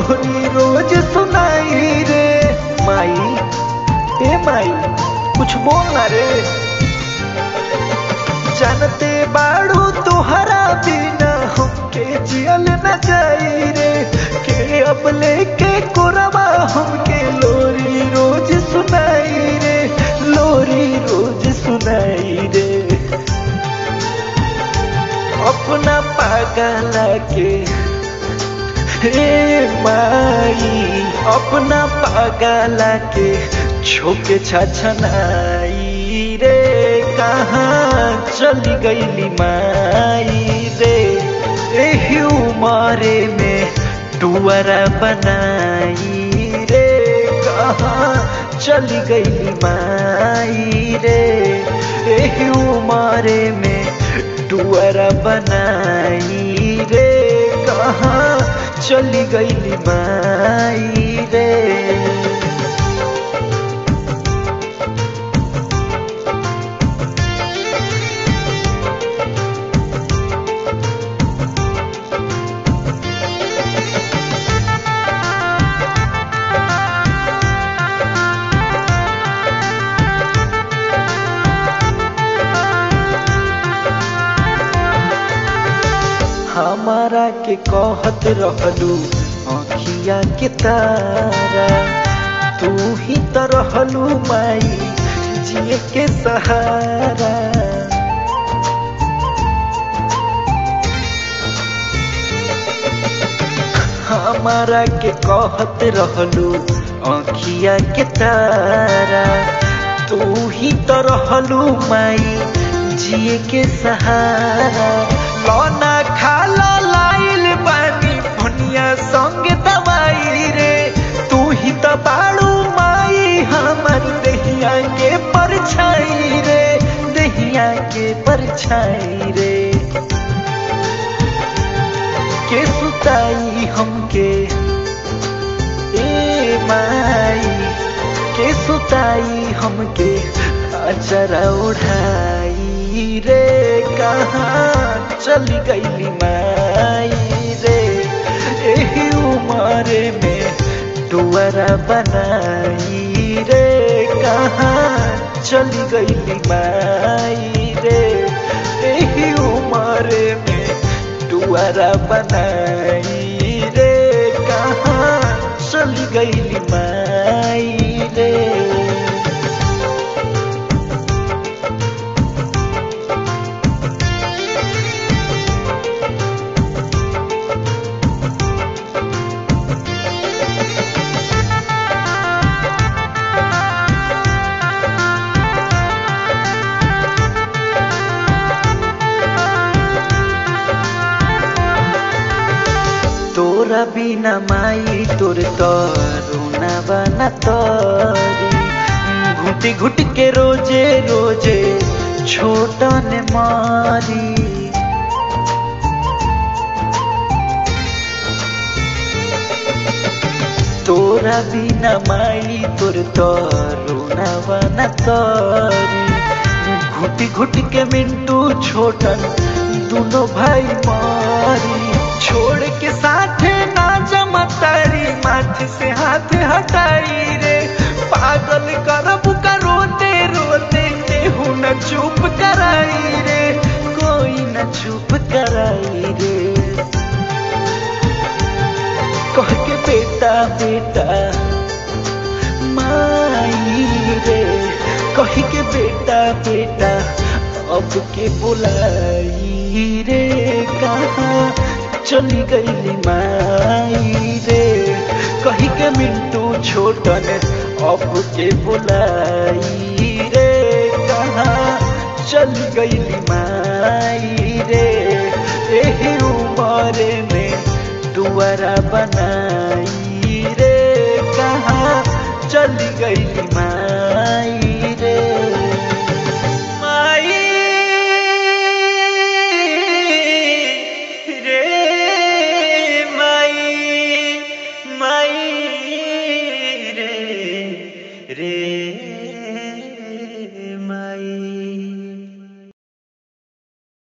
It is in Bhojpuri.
लोरी रोज सुनाई रे माई ए माई कुछ बोल ना रे जानते बाड़ू तुहरा बिना हमके जियल न जाई रे के अब लेके कोरबा हमके लोरी रोज सुनाई रे लोरी रोज सुनाई रे अपना पागल के हे माई अपना पागल के छोके छछनाई रे कहाँ चली गईली माई रे एही उमरे में टुअरा बनाई रे कहाँ चली गईली माई रे एही उमरे में टुअरा बनाई रे कहाँ चली गईली माई रे हमारा के कहत रहलू अखिया के तारा तू ही तो रहलू माई जिए के सहारा हमारा के कहत रहलू अखिया के तारा तू ही तो रहलू माई जिए के सहारा लौना खाला लाइल बानी भुनिया संग दवाई रे तू ही तो बाड़ू माई हमर दहिया के परछाई रे दहिया के परछाई रे के सुताई हमके ए माई के सुताई हमके अचरा उठाई रे कहाँ चली गईली माई रे एही उमरे में डुअरा बनाई रे कहाँ चली गईली माई रे एही उमरे में डुअरा बनाई रे कहाँ चली गईली माई रे तोरा बिना माई तोर तरुना बना तरी घुटी घुट के रोजे रोजे छोटन मारी तोरा बिना माई तोर तरुना बना तरी घुटी घुट के मिंटू छोटन दोनों भाई मारी छोड़ के साथ ना जमतारी माथे से हाथ हटाई रे पागल करब का रोते रोते केहू न चुप कराई रे कोई न चुप कराई रे कह के बेटा बेटा माई रे कह के बेटा बेटा अब के बुलाई रे कहाँ चली गईली माई रे कही के मिंटू छोटन अब के बुलाई रे कहाँ चली गईली माई रे एही उमरे में दुआरा बनाई रे कहाँ चली गईली माई